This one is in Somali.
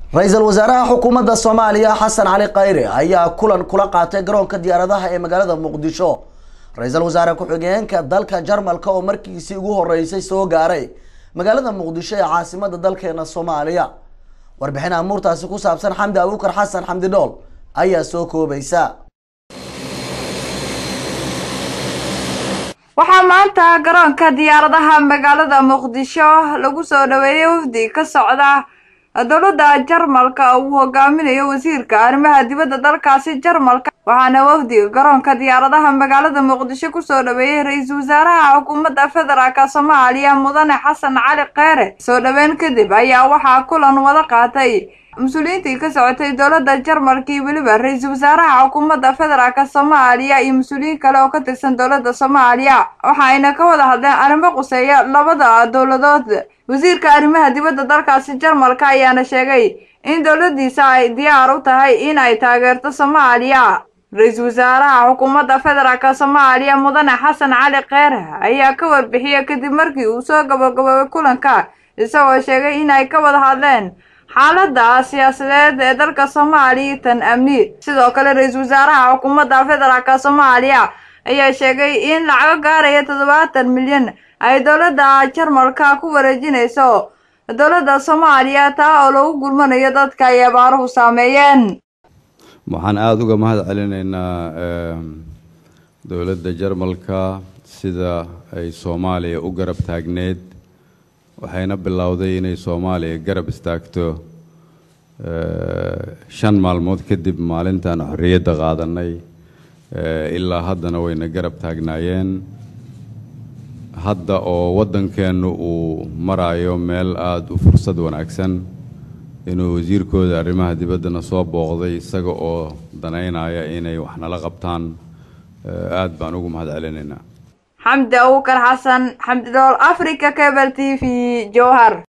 ra-iisul wasaaraha xukuumadda soomaaliya xasan cali khayre ayaa kulan kula qaatay garoonka diyaaradaha ee magaalada muqdisho ra-iisul wasaare ku-xigeenka dalka jarmalka oo markiisii ugu horeysay soo gaaray magaalada muqdisho ee caasimada dalkeena soomaaliya warbixin amuurtaasi ku saabsan xamdi abuukar xasan xamdi dhool ayaa soo koobaysa waxaa maanta garoonka diyaaradaha magaalada muqdisho lagu soo dhaweeyay wafdi ka socda dowladda jarmalka uu hogaaminayo wasiirka arrimaha dibadda dalkaasi jarmalka waxaana wafdiga garoonka diyaaradaha magaalada muqdisho kusoo dhaweeyey ra-iisul wasaaraha xukuumadda federaalk soomaaliya mudane xasan cali kheyre soo dhaweyn kadib ayaa waxaa kulan wada qaatay mas-uuliyiintii ka socotay dowladda jarmalka iyo weliba ra-iisul wasaaraha xukuumadda federaalk soomaaliya iyo mas-uuliyiin kale oo ka tirsan dowladda soomaaliya waxayna ka wada hadleen arrimo quseeya labada dowladood wasiirka arrimaha dibadda dalkaasi jarmalka ayaana sheegay in dowladdiisa ay diyaar u tahay in ay taageerto soomaaliya ra-iisul wasaaraha xukuumadda federaalk soomaaliya mudane xasan cali kheyre ayaa ka warbixiyey kadib markii uu soo gabagaboobay kulanka isagoo sheegay in ay ka wada hadleen xaaladda siyaasadeed ee dalka soomaaliya tan amni sidoo kale ra-iisul wasaaraha xukuumadda federaalk soomaaliya ayaa sheegay in lacago gaaraya toddobaatan milyan ay dowladda jarmalka ku wareejinayso dowladda soomaaliya taa oo lagu gurmanayo dadka ay abaaruhu saameeyeen waxaan aada uga mahad celinaynaa dowladda jarmalka sida ay soomaaliya u garab taagneed waxayna bilowday inay soomaaliya garab istaagto shan maalmood kadib maalintaan xorriyadda qaadanay ilaa haddana wayna garab taagnaayeen hadda oo waddankeennu uu maraayo meel aada u fursad wanaagsan inuu wasiirkooda arrimaha dibaddana soo booqday isaga oo danaynaya inay wax nala qabtaan aada baan ugu mahad celinaynaa xamdi abuukar xasan xamdi dhool africa cable t v jowhar